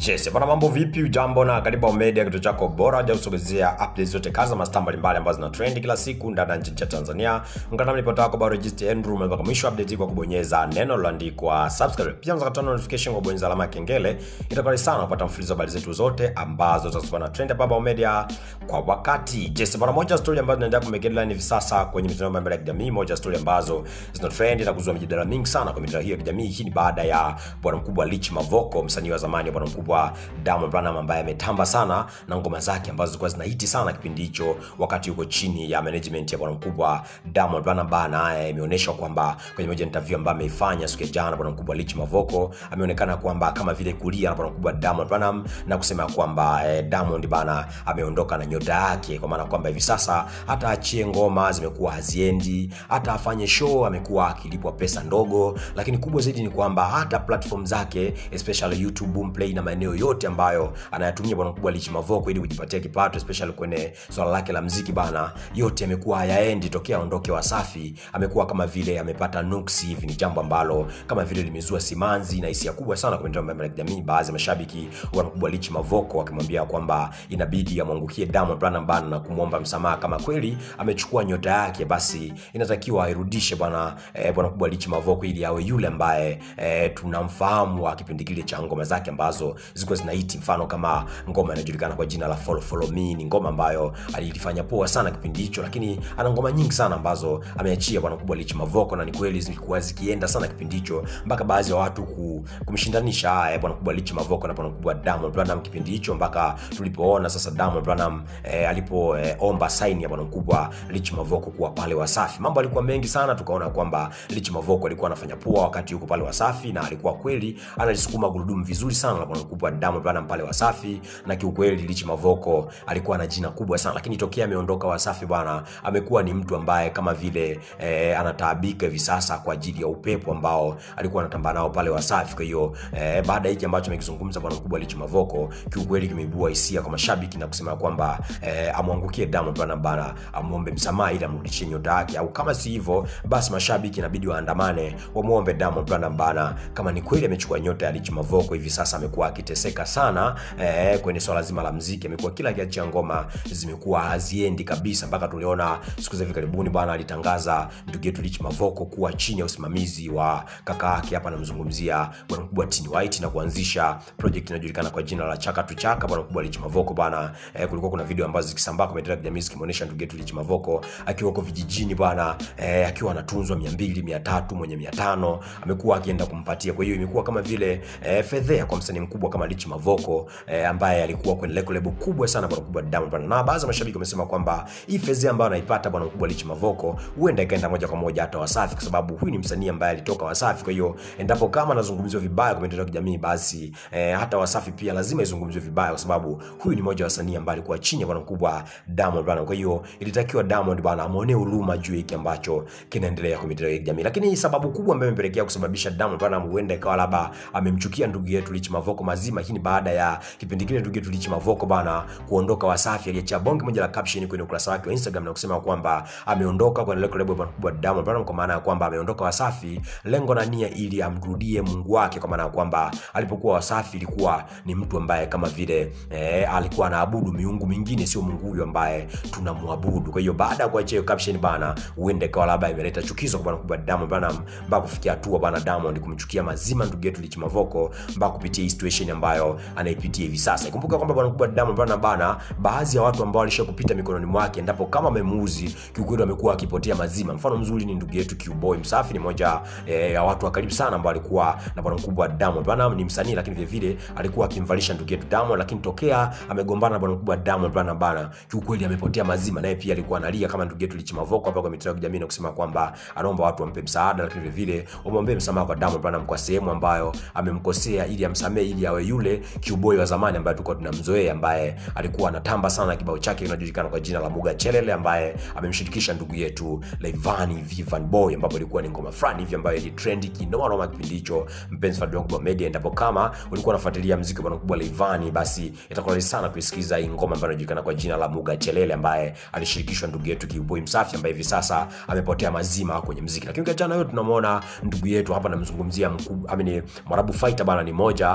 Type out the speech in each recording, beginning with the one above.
Yes, bwana mambo vipi? Ujambo na karibu Media, kituo chako bora ja kusogezea updates zote kaza mastaa mbalimbali ambazo zina trend kila siku ndani na nje ya Tanzania. Ungana nami ripota wako bado Register Andrew mpaka mwisho update kwa kubonyeza neno lililoandikwa subscribe. Pia unaweza kutana notification kwa kubonyeza alama ya kengele. Itakuwa sana kupata mfululizo wa habari zetu zote ambazo zitakuwa na trend hapa Media kwa wakati. Yes, bwana moja story ambazo zinaendelea kumake headline hivi sasa kwenye mitandao mbalimbali ya kijamii, moja story ambazo zina trend na kuzua mijadala mingi sana kwa mitandao hiyo ya kijamii. Hii ni baada ya bwana mkubwa Rich Mavoko, msanii wa zamani wa bwana mkubwa Diamond Platnumz ambaye ametamba sana na ngoma zake ambazo zilikuwa zinahiti sana kipindi hicho, wakati yuko chini ya management ya bwana mkubwa Diamond Platnumz. Naye imeonyesha kwamba kwenye moja interview ambayo ameifanya siku ya jana, bwana mkubwa Rich Mavoko ameonekana kwamba kama vile kulia na bwana mkubwa Diamond Platnumz na kusema kwamba eh, Diamond bana ameondoka na nyota yake, kwa maana kwamba hivi sasa hata achie ngoma zimekuwa haziendi, hata afanye show amekuwa akilipwa pesa ndogo, lakini kubwa zaidi ni kwamba hata platform zake especially YouTube, Boomplay na maeneo yote ambayo anayatumia bwana mkubwa Rich Mavoko ili kujipatia kipato especially kwenye swala lake la mziki bana, yote yamekuwa hayaendi tokea aondoke Wasafi. Amekuwa kama vile amepata nuksi hivi, ni jambo ambalo kama vile limezua simanzi na hisia kubwa sana kwa mitandao ya kijamii, baadhi ya mashabiki wa bwana mkubwa Rich Mavoko wakimwambia kwamba inabidi amwangukie Diamond Platnumz bana na kumwomba msamaha, kama kweli amechukua nyota yake, basi inatakiwa airudishe bwana eh, bwana mkubwa Rich Mavoko ili awe yule ambaye eh, tunamfahamu wa kipindi kile cha ngoma zake ambazo zilikuwa zinahiti, mfano kama ngoma inajulikana kwa jina la Follow Follow Me. Ni ngoma ambayo alifanya poa sana kipindi hicho, lakini ana ngoma nyingi sana ambazo ameachia bwana mkubwa Rich Mavoko, na ni kweli zilikuwa zikienda sana kipindi hicho mpaka baadhi ya watu ku, kumshindanisha eh, bwana mkubwa Rich Mavoko na bwana mkubwa Diamond Platnumz kipindi hicho, mpaka tulipoona sasa Diamond Platnumz eh, alipoomba eh, sign ya bwana mkubwa Rich Mavoko kuwa pale Wasafi. Mambo alikuwa mengi sana, tukaona kwamba Rich Mavoko alikuwa anafanya poa wakati yuko pale Wasafi, na alikuwa kweli analisukuma gurudumu vizuri sana la bwana mkubwa Diamond Platnumz pale Wasafi, na kiukweli Rich Mavoko alikuwa na jina kubwa sana, lakini tokea ameondoka Wasafi bwana, amekuwa ni mtu ambaye kama vile eh, anataabika hivi sasa kwa ajili ya upepo ambao alikuwa anatamba nao pale Wasafi. Kwa hiyo eh, baada ya hiki ambacho amekizungumza bwana mkubwa Rich Mavoko, kiukweli kimeibua hisia kwa mashabiki na kusema kwamba eh, amwangukie Diamond Platnumz bana, amuombe msamaha ili amrudishie nyota yake, au kama si hivyo basi mashabiki inabidi waandamane wamuombe Diamond Platnumz bana, kama ni kweli amechukua nyota ya Rich Mavoko. Hivi sasa amekuwa akiteseka sana eh, kwenye swala zima la mziki, amekuwa kila kiachia ngoma zimekuwa haziendi kabisa, mpaka tuliona siku za hivi karibuni bwana alitangaza ndugu yetu Rich Mavoko kuwa chini ya usimamizi wa kaka yake, hapa namzungumzia bwana mkubwa Tini White, na kuanzisha project inayojulikana kwa jina la Chaka tu Chaka. Bwana mkubwa Rich Mavoko bwana eh, kulikuwa kuna video ambazo zikisambaa kwa mitandao ya kijamii zikimuonesha ndugu yetu Rich Mavoko akiwa huko vijijini bwana eh, akiwa anatunzwa 200 300 mwenye 500 amekuwa akienda kumpatia. Kwa hiyo imekuwa kama vile eh, fedhea kwa msanii mkubwa kama Rich Mavoko eh, ambaye alikuwa kwenye record label kubwa sana bwana mkubwa Diamond bwana, na baadhi ya mashabiki wamesema kwamba hii fedhea ambayo anaipata bwana mkubwa Rich Mavoko huenda ikaenda moja kwa moja hata Wasafi, kwa sababu huyu ni msanii ambaye alitoka Wasafi. Kwa hiyo endapo kama anazungumziwa vibaya kwa mitandao ya kijamii, basi eh, hata Wasafi pia lazima izungumziwe vibaya, kwa sababu huyu ni mmoja wa wasanii ambaye alikuwa chini ya bwana mkubwa Diamond bwana. Kwa hiyo ilitakiwa Diamond bwana amuonee huruma juu hiki ambacho kinaendelea kwa mitandao ya kijamii, lakini sababu kubwa ambayo imepelekea kusababisha Diamond bwana huenda ikawa labda amemchukia ndugu yetu Rich Mavoko mazima. Hii ni baada ya kipindi kile ndugu yetu Rich Mavoko bana kuondoka Wasafi, aliacha bonge moja la caption kwenye ukurasa wake wa Instagram na kusema kwamba ameondoka kwenye record label kubwa Diamond Platnumz, kwa maana ya kwamba ameondoka Wasafi lengo na nia ili amrudie Mungu wake, kwa maana ya kwamba alipokuwa Wasafi ilikuwa ni mtu ambaye kama vile eh, alikuwa anaabudu miungu mingine, sio Mungu huyo ambaye tunamwabudu. Kwa hiyo baada ya kuachia hiyo caption bana, huenda ikawa labda imeleta chukizo kwa bwana kubwa Diamond Platnumz mpaka kufikia hatua bana Diamond kumchukia mazima ndugu yetu Rich Mavoko mpaka kupitia hii situation ambayo anaipitia hivi sasa. Ikumbuka kwamba bwana kubwa Diamond Platnumz bana, baadhi ya watu ambao walishakupita mikononi mwake, endapo kama amemuuzi kiukweli, amekuwa akipotea mazima. Mfano mzuri ni ndugu yetu Qboy Msafi, ni moja eh, ya watu wa karibu sana ambao alikuwa na bwana mkubwa Diamond Platnumz. Ni msanii lakini vile vile alikuwa akimvalisha ndugu yetu Diamond, lakini tokea amegombana na bwana mkubwa Diamond Platnumz bana, kiukweli amepotea mazima. Naye pia alikuwa analia kama ndugu yetu Rich Mavoko hapa kwa mitandao ya kijamii na kusema kwamba anaomba watu wampe msaada, lakini vile vile wamwombee msamaha kwa Diamond Platnumz kwa sehemu ambayo amemkosea, ili amsamee, ili awe yule Qboy wa zamani ambaye tulikuwa tunamzoea, ambaye alikuwa anatamba sana kibao chake kinajulikana kwa jina la Muga Chelele, ambaye amemshirikisha ndugu yetu Rayvanny Vivian Boy, ambapo ilikuwa ni ngoma fulani hivi ambayo ili trend kinoma noma kipindi hicho. Mpenzi wa Bongo Media, endapo kama ulikuwa unafuatilia muziki wa bwana kubwa Rayvanny, basi itakuwa rahisi sana kuisikiza hii ngoma ambayo inajulikana kwa jina la Muga Chelele, ambaye alishirikishwa ndugu yetu Qboy Msafi, ambaye hivi sasa amepotea mazima kwenye muziki. Lakini ukiachana hiyo, tunamwona ndugu yetu hapa, namzungumzia mkubwa amini Mwarabu Fighter bana, ni moja eh,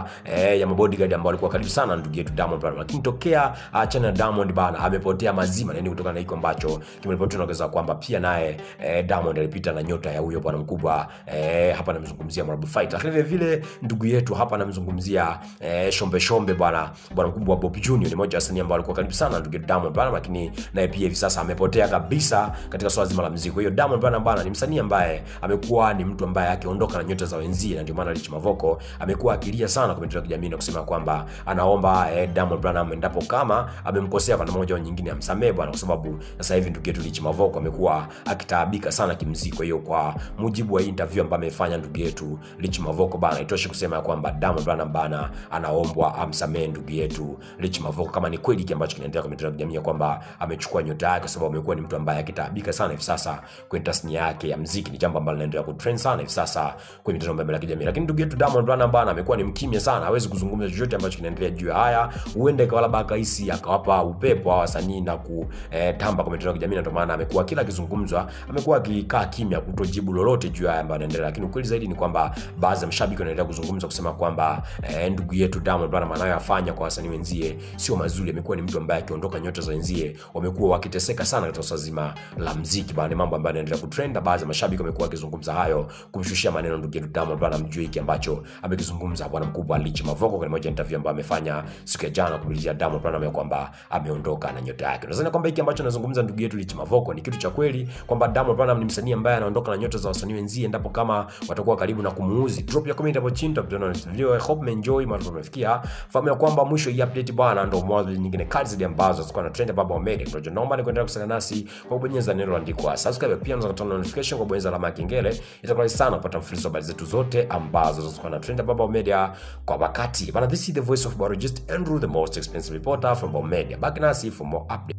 eh, ya mabodyguard ambao walikuwa karibu sana na ndugu yetu Diamond Platnumz, lakini tokea achana na Diamond bana amepotea mazima, yani kutokana na hiko ambacho kimeripotiwa naongeza kwamba pia naye eh, Diamond alipita na nyota ya huyo bwana mkubwa eh, hapa namzungumzia Marabu Fight, lakini vile vile ndugu yetu hapa namzungumzia eh, Shombe Shombe bwana bwana mkubwa wa Bob Junior, ni mmoja wa wasanii ambao walikuwa karibu sana na ndugu yetu Diamond bana, lakini naye pia hivi sasa amepotea kabisa katika swala zima la muziki. Kwa hiyo Diamond bana bana ni msanii ambaye amekuwa ni mtu ambaye akiondoka na nyota za wenzie, na ndio maana Rich Mavoko amekuwa akilia sana kwa mitandao ya kijamii na kusema kwamba anaomba eh, Diamond Platnumz endapo kama amemkosea kwa namna moja au nyingine amsamehe bwana, kwa sababu sasa hivi ndugu yetu Rich Mavoko amekuwa akitaabika sana kimuziki. Kwa hiyo kwa mujibu wa interview ambayo amefanya ndugu yetu Rich Mavoko bana, itoshi kusema kwamba Diamond Platnumz bana anaombwa amsamehe ndugu yetu Rich Mavoko, kama ni kweli kile ambacho kinaendelea kwa mitandao ya kijamii kwamba amechukua nyota yake, kwa sababu amekuwa ni mtu ambaye akitaabika sana hivi sasa kwenye tasnia yake ya muziki. Ni jambo ambalo linaendelea kutrend sana hivi sasa kwenye mitandao mbalimbali ya kijamii, lakini ndugu yetu Diamond Platnumz bana amekuwa ni mkimya sana, hawezi kuzungumza chochote ambacho kinaendelea juu ya haya. Huenda ikawa labda akahisi akawapa upepo hawa wasanii na kutamba kwa mitandao ya kijamii, na ndio maana amekuwa kila akizungumzwa amekuwa akikaa kimya, kutojibu lolote juu ya haya ambayo yanaendelea. Lakini ukweli zaidi ni kwamba baadhi ya mashabiki wanaendelea kuzungumza kusema kwamba eh, ndugu yetu Diamond Platnumz anayoyafanya kwa wasanii wenzie sio mazuri. Amekuwa ni mtu ambaye akiondoka nyota za wenzie wamekuwa wakiteseka sana katika swala zima la muziki bana, ni mambo ambayo yanaendelea kutrend. Baadhi ya mashabiki wamekuwa wakizungumza hayo kumshushia maneno ndugu yetu Diamond Platnumz mjue hiki ambacho amekizungumza bwana mkubwa Rich Mavoko kwenye moja interview ambayo amefanya siku ya jana kumulizia Diamond Platnumz ya kwamba ameondoka na nyota yake. Nadhani kwamba hiki ambacho anazungumza ndugu yetu Rich Mavoko ni kitu cha kweli kwamba Diamond Platnumz ni msanii ambaye anaondoka na nyota za wasanii wenzie endapo kama watakuwa karibu na kumuuzi. Drop ya comment hapo chini tutaona video. I hope mmenjoy mara tumefikia. Fahamu ya kwamba mwisho hii update bwana ndio mwanzo nyingine kali zaidi ambazo zitakuwa na trend baba Media. Kwa naomba ni kuendelea kusana nasi kwa kubonyeza neno lililoandikwa subscribe, pia unaweza kutoa notification kwa kubonyeza alama ya kengele. Itakuwa rahisi sana kupata mfululizo wa habari zetu zote ambazo zitakuwa na trend baba Media kwa wakati. Bana, this is the voice of biologist Andrew, the most expensive reporter from Baba Media. Back nasi for more updates.